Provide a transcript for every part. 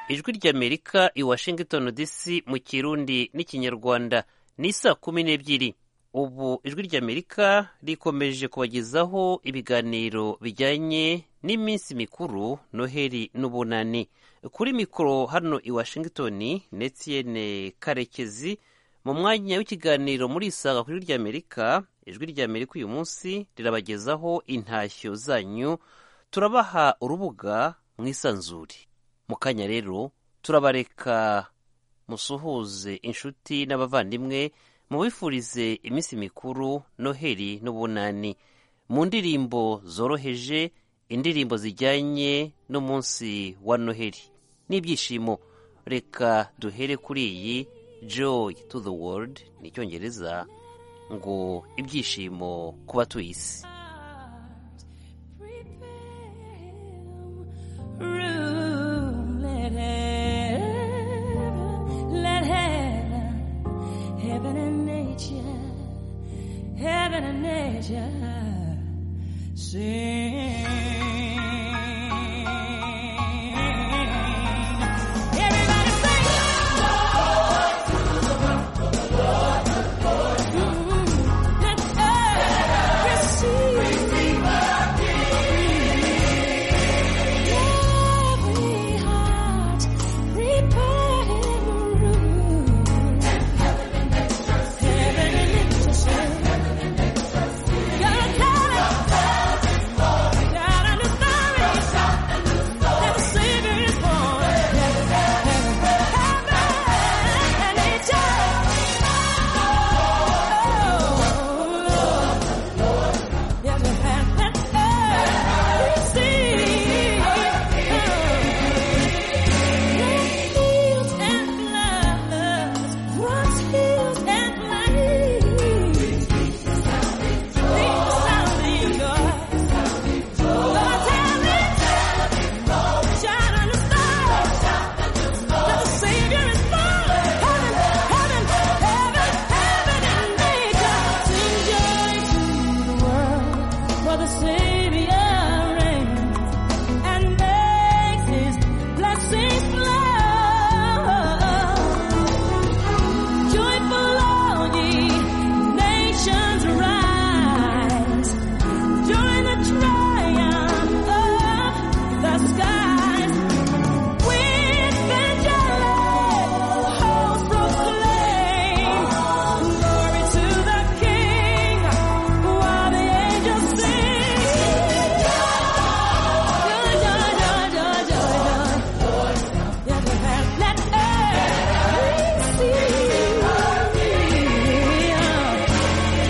ijwi ry'amerika i washington dc mu kirundi n'ikinyarwanda ni saa kumi n'ebyiri ubu ijwi ry'amerika rikomeje kubagezaho ibiganiro bijyanye n'iminsi mikuru noheli n'ubunani kuri mikoro hano i washington netiyene karekezi mu mwanya w'ikiganiro muri isaga kuri ry'amerika ijwi ry'amerika uyu munsi rirabagezaho intashyo zanyu turabaha urubuga mwisanzure mu kanya rero turabareka musuhuze inshuti n'abavandimwe mubifurize iminsi mikuru noheli n'ubunani mu ndirimbo zoroheje indirimbo zijyanye n'umunsi wa noheli n'ibyishimo reka duhere kuri iyi joy to the world ni icyongereza ngo ibyishimo ku batuye isi room. Let heaven, let heaven, heaven and nature, heaven and nature sing. Everybody sing. Mm, Let earth receive Every heart prepare him room. Heaven and intercession. Gotta tell it. God and His glory. That the Savior is born. Heaven and intercession. Yes, we have let earth receive. Let fields and flowers, grass fields and plains. Think sounding God. Lord, tell it. Shout on the stars. That the Savior is born. Heaven, heaven, heaven, heaven and nature sing joy to the world, for the Savior reigns and makes His blessings flow. Joyful all ye nations rise. During the triumph of the skies, with angelic hosts proclaim, glory to the King, while the angels sing, joy, joy, joy, joy, joy, joy. Let earth receive.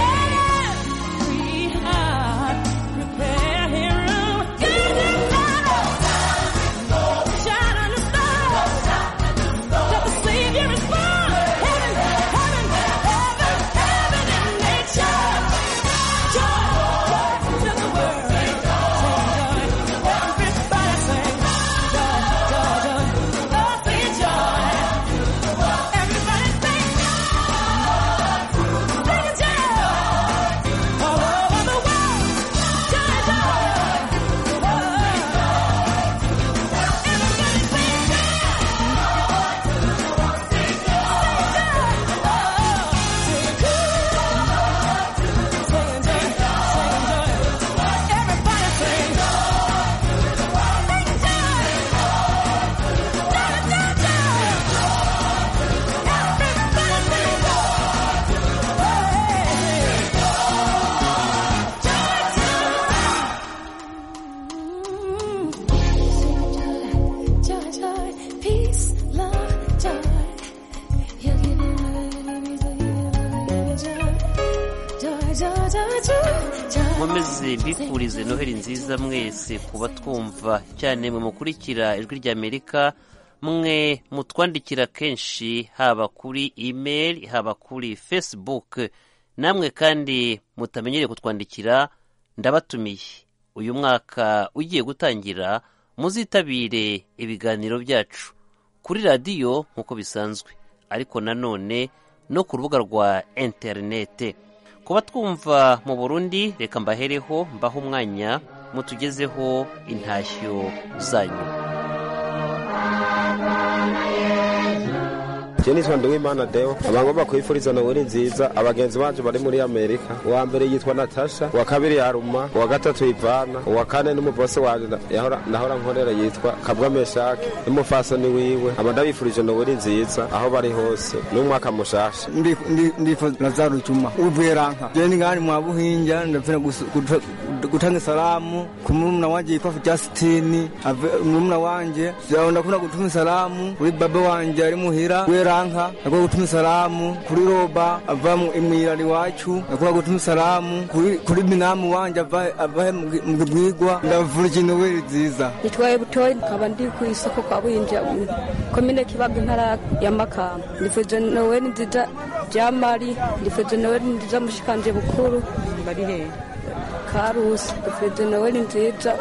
Every heart prepare him room. Give him glory. Shout on the stars. That the Savior is born. Heaven, heaven, heaven, heaven and nature. Joy, joy to the world. Sing joy. Everybody sing joy, joy, joy. Oh, sing joy. Everybody sing joy. Sing joy. All over the world, joy, joy, Everybody sing Joy, joy, peace, love, joy. He'll give you love, he'll give you love, he'll give you love, he'll give you joy. Joy, joy, joy, joy, joy. nkomeze mbifurize noheli nziza mwese kuba twumva cyane mwe mukurikira ijwi ry'amerika mwe mutwandikira kenshi haba kuri email haba kuri facebook namwe kandi mutamenyereye kutwandikira ndabatumiye uyu mwaka ugiye gutangira muzitabire ibiganiro byacu kuri radiyo nk'uko bisanzwe ariko nanone no ku rubuga rwa interinete kuba twumva mu burundi reka mbahereho mbaho umwanya mutugezeho intashyo zanyu jenisoni nduwimana deo abantu bakwifuriza noweli nziza abagenzi bacu bari muri amerika uwa mbere yitwa natasha uwa kabiri yaruma uwa gatatu ivana uwa kane n'umubose wanje na- yahora- nahora nkorera yitwa kabwa meshake n'umufasoni wiwe aba ndabifurije noweli nziza aho bari hose n'umwaka mushasha Ndi- ndi- ndifuza lazaro cuma uvuye ranka jeni ngani mwa buhinja ndapfira gusu- guta- gutanga salamu ku murumuna wanje yitwa Justine ave- murumuna wanje ja- ndakunda gutuma salamu kuri baba wanje ari muhira we ranka ndakunda gutuma salamu kuri roba ava mu imwirari wacu ndakunda gutuma salamu kuri kuri minamu wanje ava ava mu gi- mu gibwigwa ndavurije noweli nziza nitwaye butoyi nkaba ndi ku isoko kwa buhinja mu komine kibaga intara ya makamba ndifuje noweli nziza bya mari ndifuje noweli nziza mushikanje bukuru bari hehe karusi ndifuje noweli nziza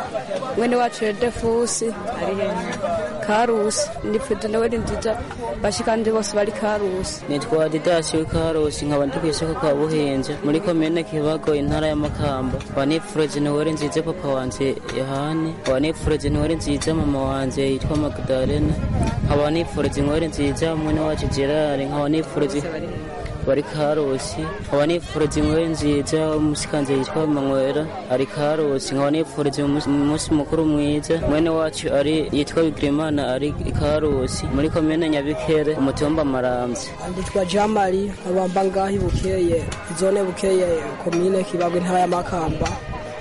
mwene wacu yedefusi ari hehe karusi ndifuje noweli nziza bashikanje bose bari karusi nitwa didasi w'ikarosi nkaba ndi ku isoko kwa buhinzi muri komine kibago intara y'amakamba wanipfureze ntiwari nziza papa wanje yohani wanipfureze ntiwari nziza mama wanje yitwa magdalena nkaba nipfureze ntiwari nziza mwene wacu gerard nkaba nipfureze bari karosi nkaba nipfureze ntiwari nziza umusikanze yitwa manwera ari karosi nkaba nipfureze umunsi umunsi mukuru mwiza mwene wacu ari yitwa bigirimana ari ikarosi muri komine nyabikere umutumba maramvya Anditwa Jamari abamba ngahi bukeye zone bukeye komine kibabwe intara y'amakamba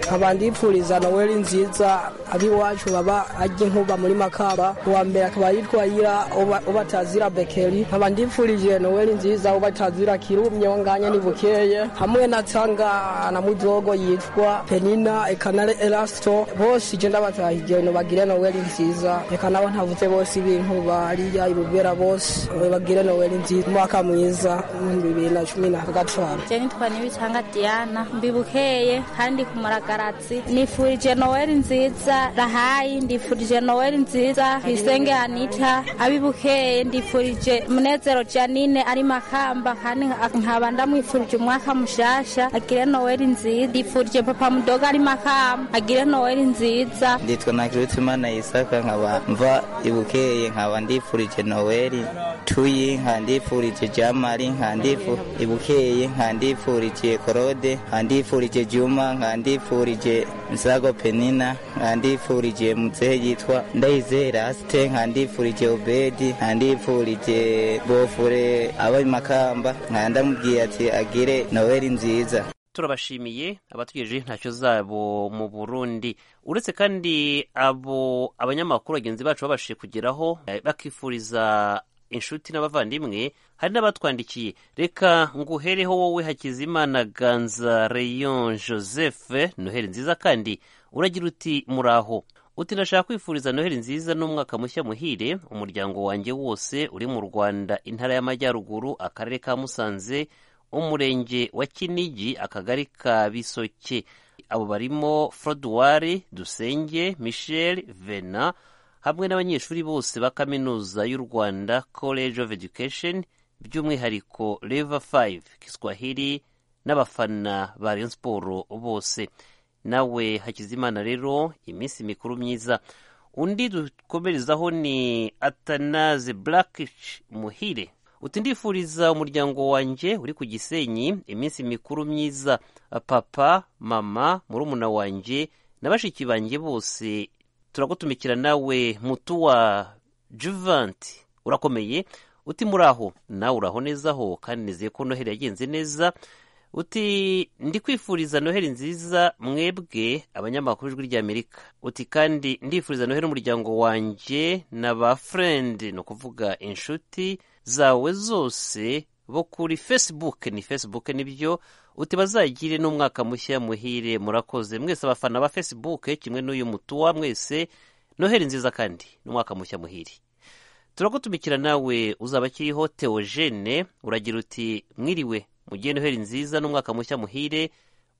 nkaba ndipfuriza noweli nziza abiwacu baba ajya inkuba muri makamba uwa mbere akaba yitwa ira uba- ubatazira bekeri nkaba ndipfurije noweli nziza ubatazira kirumye wanganya ni bukeye hamwe na tanga na mudogo yitwa penina ekanare elasito bose je ndabatahije no bagire noweli nziza reka nabo ntavuze bose ibintu bariya ibubera bose bagire noweli nziza umwaka mwiza w'ibihumbi bibiri na cumi na gatanu je nitwa nibicanga diana mbibukeye kandi ku muragaratsi nifurije noweli nziza rahayi ndifurije noweli nziza hisenge anita abibukeye ndifurije munezero janine ari makamba kandi nka- nkaba ndamwifurije umwaka mushasha agire noweli nziza ndifurije papa mudoga ari makamba agire noweli nziza nditwa nakirutse imana yisaka nkaba mva ibukeye nkaba ndifurije noweli tuyi nka ndifurije jamari nka ndifu ibukeye nka ndifurije korode nka ndifurije juma nka ndifurije nsago penina nka ndifurije muzehe yitwa ndayizeye rasite nka ndifurije obedi nka ndifurije bofure aba makamba nka ndamubwiye ati agire noweli nziza turabashimiye abatugejeje ntacyo zabo mu burundi uretse kandi abo abanyamakuru bagenzi bacu babashije kugeraho eh, bakifuriza inshuti n'abavandimwe hari n'abatwandikiye reka nguhereho wowe hakizimana ganza rayon joseph noheli nziza kandi uragira uti muraho uti ndashaka kwifuriza noheli nziza n'umwaka mushya muhire umuryango wanjye wose uri mu rwanda intara y'amajyaruguru akarere ka musanze umurenge wa kinigi akagari ka bisoke abo barimo froduwari dusenge michel vena hamwe n'abanyeshuri bose ba kaminuza y'u rwanda college of education by'umwihariko leva 5 kiswahili n'abafana ba rayon siporo bose nawe hakizimana rero iminsi mikuru myiza undi dukomerezaho ni atanaze blackish muhire uti ndifuriza umuryango wanjye uri ku gisenyi iminsi mikuru myiza papa mama murumuna wanjye na bashiki banjye bose turagutumikira nawe mutu wa juvanti urakomeye uti muraho nawe uraho neza ho kandi nizeye ko noheli yagenze neza uti ndi kwifuriza noheli nziza mwebwe abanyamakuru ijwi ry'amerika uti kandi ndifuriza noheli umuryango wanjye na ba furendi ni ukuvuga inshuti zawe zose bo kuri facebook ni facebook nibyo uti bazagire n'umwaka mushya muhire murakoze mwese abafana ba facebook kimwe n'uyu mutuwa mwese noheli nziza kandi n'umwaka mushya muhire turagutumikira nawe uzaba akiriho teogene uragira uti mwiriwe mugiye noheli nziza n'umwaka mushya muhire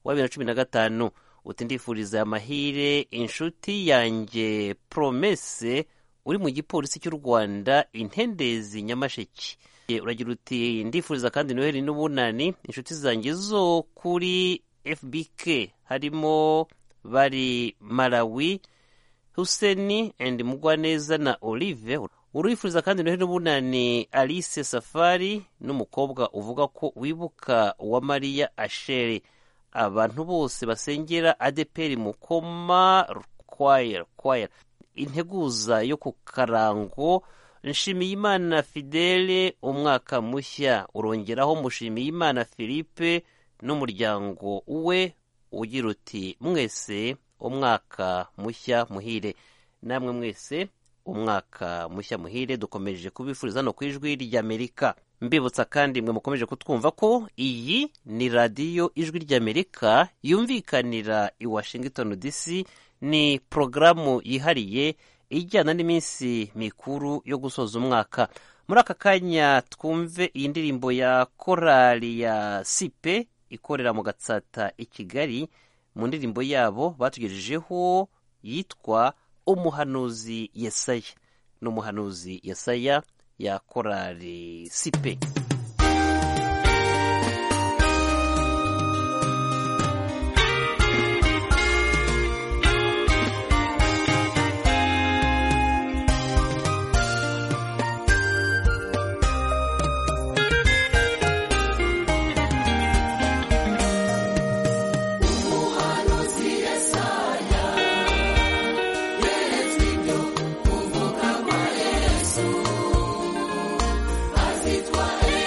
wa bibiri na cumi na gatanu uti ndifuriza aya mahire inshuti yanjye promese uri mu gipolisi cy'u rwanda intendezi nyamasheke Eh, uragira uti ndifuriza kandi noheli n'ubunani inshuti zanjye zo kuri fbk harimo bari malawi huseni and mugwaneza na olive urifuriza kandi noheli n'ubunani alice safari n'umukobwa uvuga ko wibuka wa mariya ashere abantu bose basengera adeperi mukoma kwaya kwaya integuza yo ku karango nshimiyimana fidele umwaka mushya urongeraho mushimiyimana philippe n'umuryango we ugira uti mwese umwaka mushya muhire namwe mwese umwaka mushya muhire dukomeje kubifuriza no ku ijwi ry'amerika mbibutsa kandi mwe mukomeje kutwumva ko iyi ni radiyo ijwi ry'amerika yumvikanira i washington dc ni porogaramu yihariye ijyana n'iminsi mikuru yo gusoza umwaka muri aka kanya twumve iyi ndirimbo ya korali ya sipe ikorera mu gatsata i kigali mu ndirimbo yabo batugejejeho yitwa umuhanuzi yesaya ni umuhanuzi yesaya ya korali sipe Azitwaye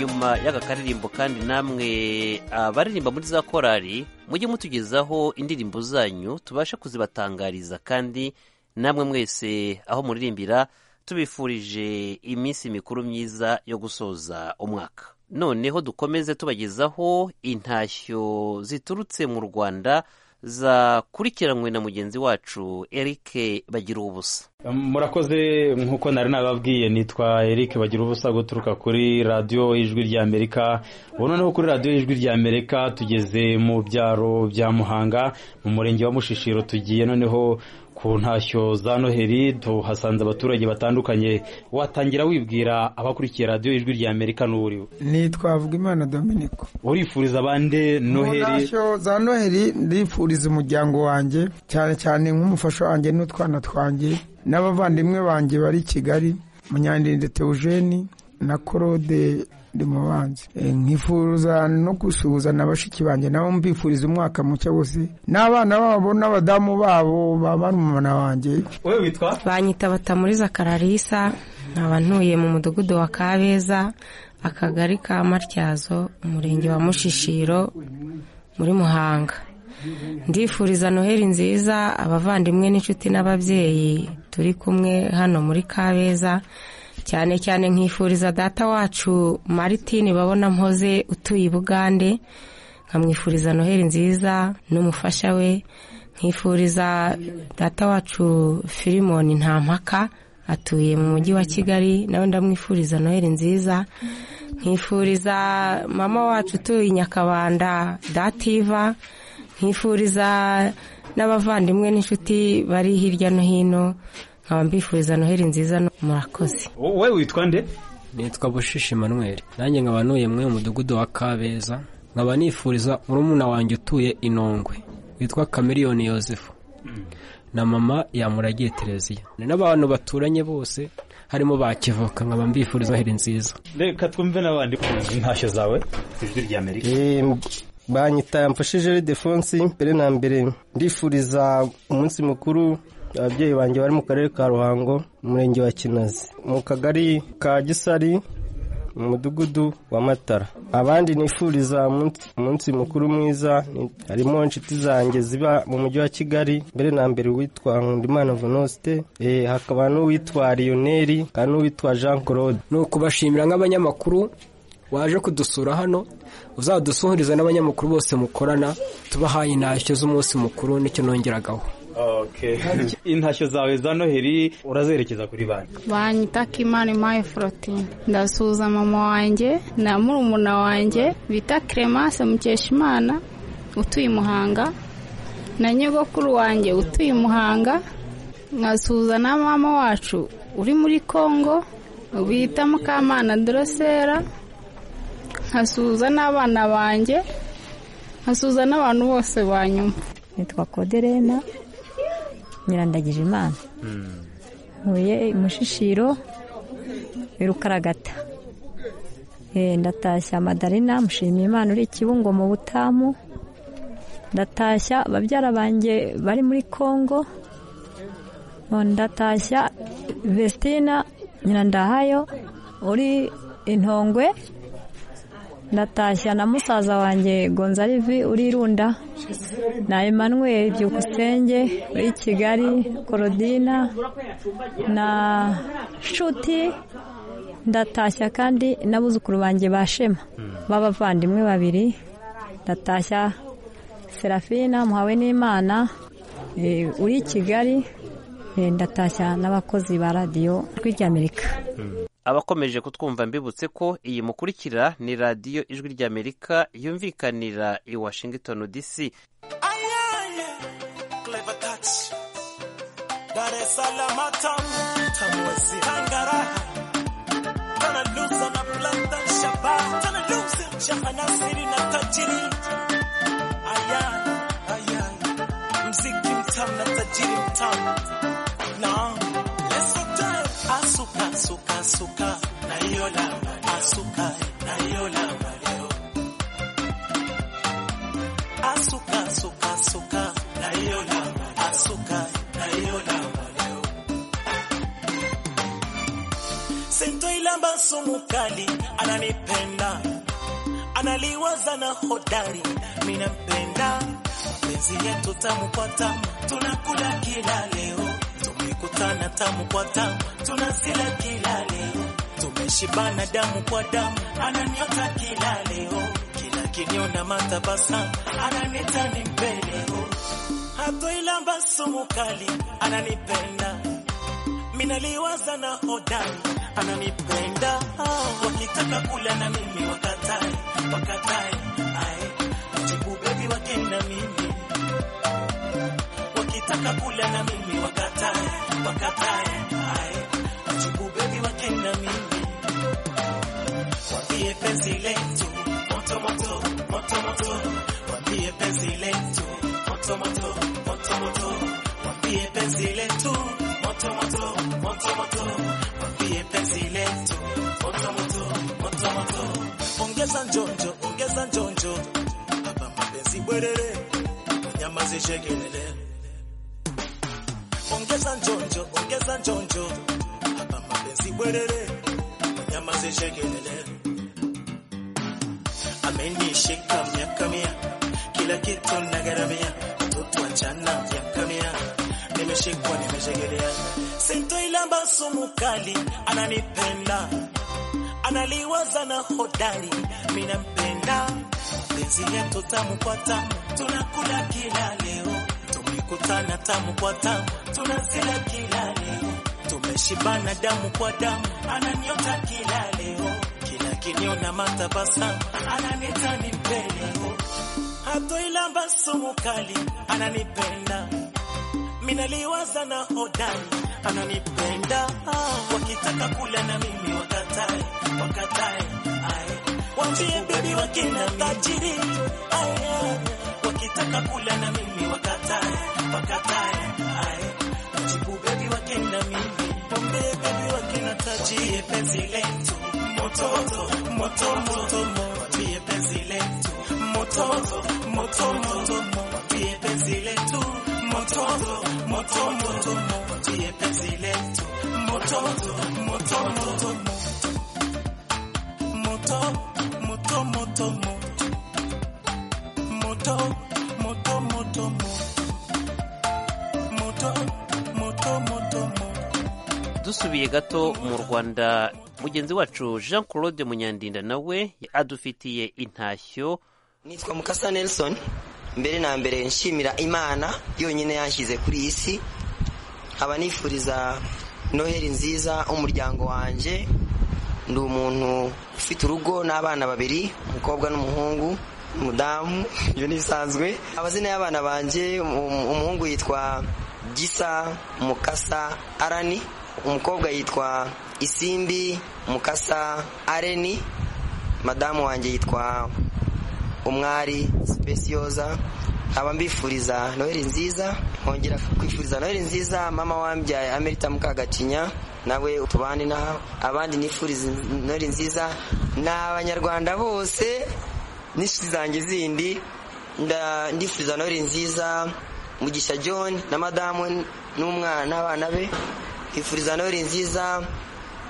nyuma y'aka karirimbo kandi namwe abaririmba muri za korari mujye mutugezaho indirimbo zanyu tubashe kuzibatangariza kandi namwe mwese aho muririmbira tubifurije iminsi mikuru myiza yo gusoza umwaka noneho dukomeze tubagezaho intashyo ziturutse mu rwanda zakurikiranywe na mugenzi wacu eric bagira ubusa murakoze nk'uko nari nababwiye nitwa eric bagira ubusa guturuka kuri radiyo ijwi ry'amerika ubu noneho kuri radiyo ijwi ry'amerika tugeze mu byaro bya muhanga mu murenge wa mushishiro tugiye noneho ku ntashyo za noheli tuhasanze abaturage batandukanye watangira wibwira abakurikiye radiyo ijwi ry'amerika n'uwuriwe nitwa Vugimana Dominico urifuriza abande noheli ntashyo za noheli ndifuriza umuryango wanjye cyane cyane nk'umufasha wanjye n'utwana twanjye n'abavandimwe banjye bari i kigali munyandende teogeni na claude ndimubanzi nkifuza no gusuhuza na bashiki banjye nabo mbifuriza umwaka mucya wose n'abana babo n'abadamu babo ba barumuna banjye wowe witwa banyita batamuriza kararisa nkaba ntuye mu mudugudu wa kabeza akagari ka matyazo umurenge wa mushishiro muri muhanga ndifuriza noheli nziza abavandimwe n'inshuti n'ababyeyi turi kumwe hano muri kabeza cyane cyane nkifuriza data wacu maritini babona mpoze utuye i bugande nkamwifuriza noheli nziza n'umufasha we nkifuriza data wacu filimoni nta mpaka atuye mu mujyi wa kigali nawe ndamwifuriza noheli nziza nkifuriza mama wacu utuye i nyakabanda dativa nkifuriza n'abavandimwe n'inshuti bari hirya no hino nkaba mbifuriza noheli nziza no- murakoze wowe witwa nde nitwa bushishi manweri nanjye nkaba ntuye mwe mu mudugudu wa kabeza nkaba nifuriza murumuna wanjye utuye inongwe witwa kamiriyoni yosefu na mama yamuragiye tereziya ni n'abantu baturanye bose harimo ba kivoka nkaba mbifuriza noheli nziza reka twumve n'abandi intashyo zawe ijwi ry'amerika banyita mfashije defonsi mbere na mbere ndifuriza umunsi mukuru ababyeyi banjye bari mu karere ka ruhango mu murenge wa kinazi mu kagari ka gisari mu mudugudu wa matara abandi nifuriza umunsi- umunsi mukuru mwiza ni- harimo inshuti zanjye ziba mu mujyi wa kigali mbere na mbere uwitwa nkundimana venuste eh, hakaba n'uwitwa riyoneri hakaba n'uwitwa jean claude ni ukubashimira nk'abanyamakuru waje kudusura hano uzadusuhuriza n'abanyamakuru bose mukorana tubahaye intashyo z'umunsi mukuru nicyo nongeragaho okay intashyo zawe za noheli urazerekeza kuri banki banyita kimana imaye forotine ndasuhuza mama wanjye na murumuna wanjye bita keremase mukeshimana utuye i muhanga na nyogokuru wanjye utuye i muhanga nkasuhuza na mama wacu uri muri kongo bita mukamana dorosera nkasuhuza n'abana banjye nkasuhuza n'abantu bose banyuma nitwa koderena nyirandagije imana ntuye mushishiro birukaragata ndatashya madarina mushimiye imana uri kibungo mu butamu ndatashya babyara banjye bari muri kongo ndatashya vestina nyirandahayo uri intongwe ndatashya na musaza wanjye gonzarivi uri irunda na Emmanuel byukusenge uri kigali korodina na nshuti ndatashya kandi n'abuzukuru banjye ba shema b'abavandimwe babiri ndatashya serafina muhawe n'imana eh, uri kigali eh, ndatashya n'abakozi ba radiyo ry'amerika abakomeje kutwumva mbibutse ko iyi mukurikira ni radiyo ijwi ry'amerika yumvikanira i washington dc Clever touch. Dar es Salaam tamu, tamu esi. Tangaraha. Tana lusa na planta shaba. Tana lusa shaba na siri na tajiri. Ayan, ayan. Mziki mtamu na tajiri mtamu. Na, let's go down. Asuka, asuka, asuka. Na hiyo lamba. Asuka, na hiyo lamba leo. Asuka, asuka, asuka. Na hiyo lamba. Asuka, na hiyo lamba leo. Sento ilamba sumu kali ananipenda analiwaza na hodari, minampenda mezi yetu tamu kwa tamu, tunakula kila leo, tumekutana tamu kwa tamu, tunasila kila leo, tumeshibana damu kwa damu, ananiota kila leo, kila kiniona matabasamu, ananita ni mpeleo, hatoilamba sumu kali, ananipenda minaliwaza na hodari ananipenda wakitaka kula na mimi wakatai wakatai ae jibu bebi wakenda mimi wakitaka kula na mimi wakatai wakatai ae jibu bebi wakenda mimi wambie penzi letu moto moto moto moto wambie penzi letu moto moto moto moto wambie penzi letu moto moto moto moto wambie penzi letu moto moto moto moto ongeza njonjo ongeza njonjo hapa mapenzi bwerere nyamazi shekelele ongeza njonjo ongeza njonjo hapa mapenzi bwerere nyamazi shekelele amenishika miaka mia kila kitu nagaramia mtoto achana miaka mia nimeshikwa nimeshegelea sintoilamba sumu kali ananipenda analiwaza na hodari minampenda penzi yetu tamu kwa tamu tunakula kila leo tumekutana tamu kwa tamu tunazila kila leo tumeshibana damu kwa damu ananiota kila leo kila kiniona matabasamu ananita ni mpeleo hatoilamba sumu kali ananipenda minaliwaza na hodari ananipenda wakitaka kula na mimi wakatae wakatae ae wambie bebi wakina tajiri ae wakitaka kula na mimi wakatae wakatae ae jibu bebi wakina mimi wambie bebi wakina tajiri wambie penzi letu moto moto moto moto wambie penzi letu moto moto moto wambie penzi letu moto moto moto wambie penzi letu moto moto moto moto moto moto moto moto moto moto moto moto dusubiye gato mu rwanda mugenzi wacu jean claude munyandinda nawe adufitiye intashyo nitwa mukasa nelson mbere na mbere nshimira imana yonyine yanshyize kuri iyi si nkaba nifuriza noheli nziza umuryango wanjye ndi umuntu ufite urugo n'abana babiri umukobwa n'umuhungu umudamu ibyo ntibisanzwe amazina y'abana banjye um- umuhungu yitwa gisa mukasa arani umukobwa yitwa isimbi mukasa areni madamu wanjye yitwa umwari sipesiyoza nkaba mbifuriza noheli nziza nkongera kwifuriza noheli nziza mama wambyaye amerita mukagacinya nawe utubane nawe abandi nifuriza noheli nziza ni abanyarwanda bose n'inshuti zanjye zindi nda- ndifuriza noheli nziza mugisha john na madamu n'umwana n'abana be nkifuriza noheli nziza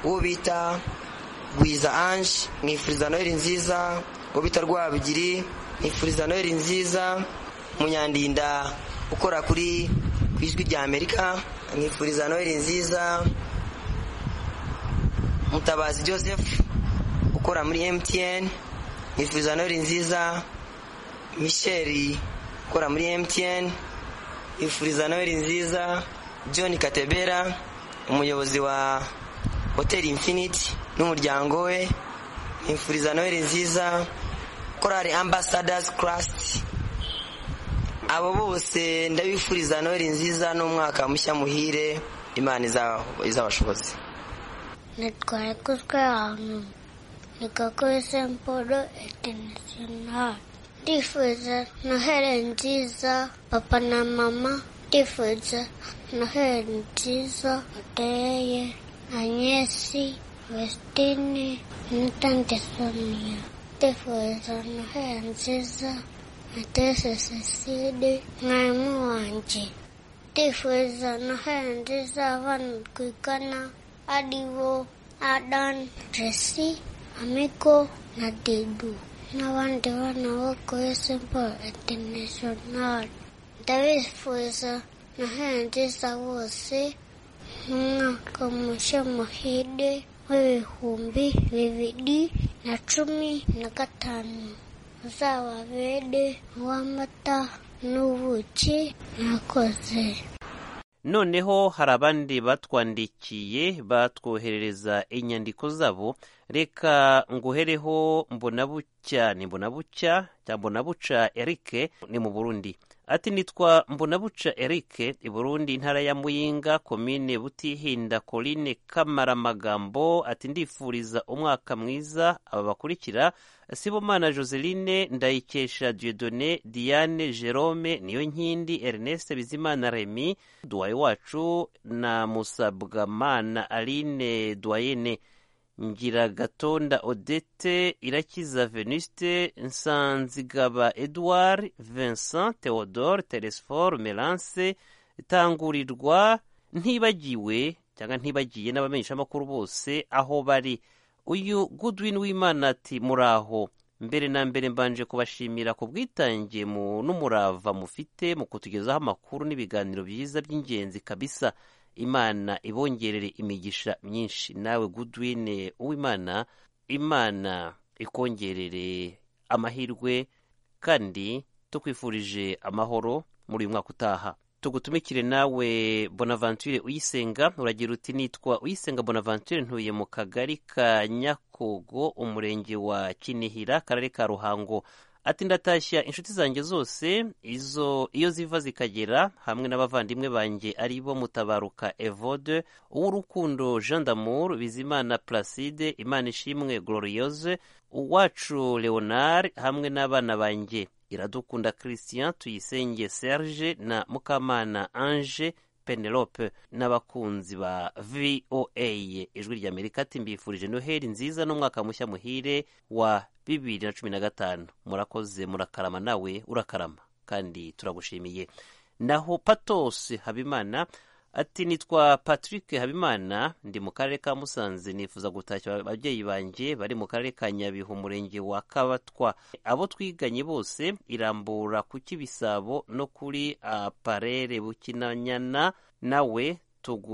uwo bita Gwiza Ange mwifuriza Noheli nziza Ubita Rwabugiri mwifuriza Noheli nziza Munyandinda ukora kuri ku ijwi rya Amerika mwifuriza Noheli nziza Mutabazi Joseph ukora muri MTN mwifuriza Noheli nziza Michel ukora muri MTN mwifuriza Noheli nziza John Katebera umuyobozi wa Hotel Infinity n'umuryango we nifuriza noheli nziza korali ambassadors crust abo bose ndabifuriza noheli nziza n'umwaka mushya muhire imana izaba- izabashoboze Nitwaye kutwe ahantu nikakubise mporo international ndifuza noheli nziza papa na mama ndifuza noheli nziza adeye anyesi vestine n'itante sonia ndifuza noheli nziza atese seside mwarimu wanje ndifuza noheli nziza abana twigana ari bo adan jesi amiko na dedu n'abandi bana bo kuri Simple International ndabifuza noheli nziza bose umwaka mushya muhire w'ibihumbi bibiri na cumi na gatanu uzababere uw'amata n'ubuki mwakoze noneho hari abandi batwandikiye batwoherereza inyandiko zabo reka nguhereho mbonabucya ni mbonabucya cyangwa mbonabuca erike ni mu burundi ati nitwa mbonabuca erike i burundi intara ya muyinga komine butihinda korine kamaramagambo ati ndifuriza umwaka mwiza aba bakurikira sibomana joseline ndayikesha diedone diane jerome niyo nkindi ernest bizimana remy duwaye wacu na musabwamana aline duwayene ngiragatonda odette irakiza venuste nsanzigaba edouard vincent theodore telesfor melance tangurirwa ntibagiwe cyangwa ntibagiye n'abamenyeshamakuru bose aho bari uyu goodwin w'imana ati muraho mbere na mbere mbanje kubashimira ku bwitange mu n'umurava mufite mu kutugezaho amakuru n'ibiganiro byiza by'ingenzi kabisa imana ibongerere imigisha myinshi nawe goodwin uwimana imana ikongerere amahirwe kandi tukwifurije amahoro muri uyu mwaka utaha tugutumikire nawe bonaventure uyisenga uragira uti nitwa uyisenga bonaventure ntuye mu kagari ka nyakogo umurenge wa kinihira karere ka ruhango ati ndatashya inshuti zanjye zose izo iyo ziva zikagera hamwe n'abavandimwe banjye ari bo mutabaruka evode uw'urukundo jean d'amour bizimana placide imana ishimwe gloriose uwacu leonard hamwe n'abana banjye iradukunda christian tuyisenge serge na mukamana ange penelope n'abakunzi ba voa ijwi ry'amerika ati mbifurije noheli nziza n'umwaka mushya muhire wa bibiri na cumi na gatanu murakoze murakarama nawe urakarama kandi turagushimiye naho patos habimana ati nitwa patrick habimana ndi mu karere ka musanze nifuza gutashya ababyeyi banjye bari mu karere ka nyabihu umurenge wa kabatwa abo twiganye bose irambura ku kibisabo no kuri aparere bukinanyana nawe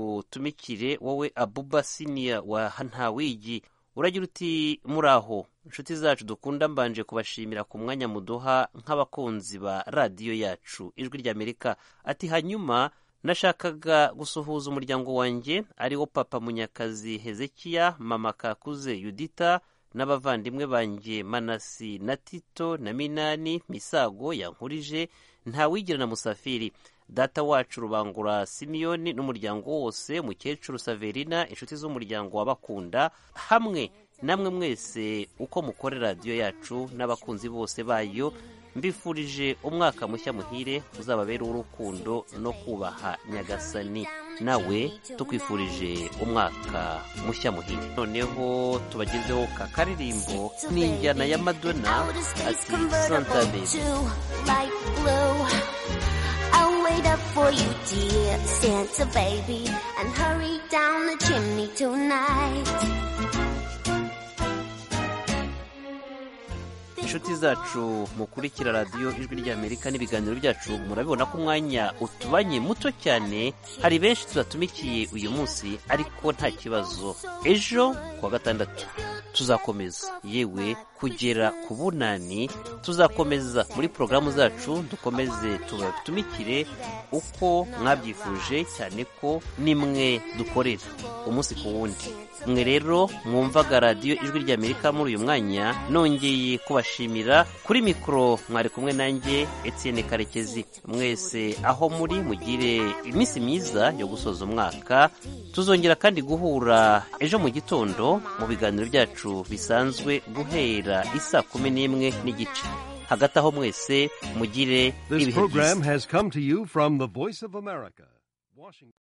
tugutumikire wowe abuba siniya wa ntawigi uragira uti muraho inshuti zacu dukunda mbanje kubashimira ku mwanya muduha nk'abakunzi ba radiyo yacu ijwi ry'amerika ati hanyuma nashakaga gusuhuza umuryango wanjye ariwo papa munyakazi hezekiya mama kakuze yudita n'abavandimwe banjye manasi na tito na minani misago yankurije ntawigira na musafiri data wacu rubangura simiyoni n'umuryango wose mukecuru saverina inshuti z'umuryango wabakunda hamwe namwe mwese uko mukore radiyo yacu n'abakunzi bose bayo mbifurije umwaka mushya muhire uzababera urukundo no kubaha nyagasani nawe tukwifurije umwaka mushya muhire noneho tubagezeho ka karirimbo n'injyana ya madonna ati santa baby light blue. I'll wait up for you, dear Santa baby, and hurry down the chimney tonight. inshuti zacu mukurikira radiyo ijwi ry'amerika n'ibiganiro byacu murabibona ko umwanya utubanye muto cyane hari benshi tubatumikiye uyu munsi ariko nta kibazo ejo kuwa gatandatu tuzakomeza yewe kugera ku bunani tuzakomeza muri porogaramu zacu dukomeze tubatumikire uko mwabyifuje cyane ko nimwe dukorera umunsi ku wundi mwe rero mwumvaga radiyo ijwi ry'amerika muri uyu mwanya nongeye kubashimira kuri mikoro mwari kumwe nanjye Etienne karekezi mwese aho muri mugire iminsi myiza yo gusoza umwaka tuzongera kandi guhura ejo mu gitondo mu biganiro byacu bisanzwe guhera isaa kumi n'imwe n'igice hagati aho mwese mugire This ibihe byiza program has come to you from the Voice of America. Washington.